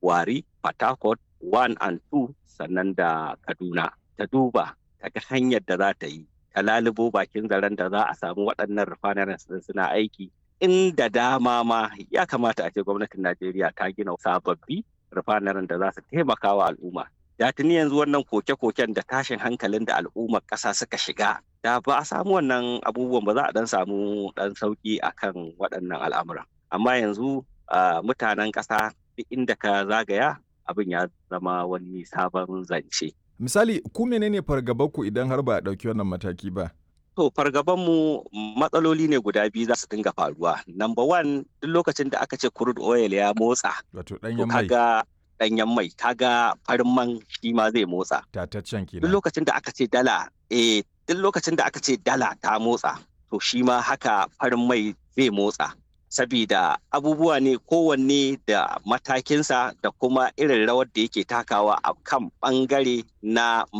wari Port 1 and 2 sannan da kaduna ta duba ta ga hanyar da za ta yi ta lalubo bakin zaren da za a samu waɗannan refineries din suna aiki inda dama ma ya kamata a ce gwamnatin najeriya ta gina sababbi refineries da za su taimaka wa al'umma da tuni yanzu wannan koke-koken da tashin hankalin da al'ummar ƙasa suka shiga da ba a samu wannan abubuwan ba za a dan samu dan sauki akan waɗannan al'amuran amma yanzu mutanen ƙasa duk inda ka zagaya abin ya zama wani sabon zance. Misali, ku menene fargabanku idan har ba a ɗauki wannan mataki ba? To, fargabanmu matsaloli ne guda biyu za su dinga faruwa. Number one, duk lokacin da aka ce crude oil ya motsa. Wato ɗanyen mai. Kaga ɗanyen mai, kaga farin man shi ma zai motsa. Tataccen kenan. Duk lokacin da aka ce dala, eh, duk lokacin da aka ce dala ta motsa, to shi ma haka farin mai zai motsa. sabida abubuwa ne kowanne da matakinsa da kuma irin rawar da yake takawa a kan bangare na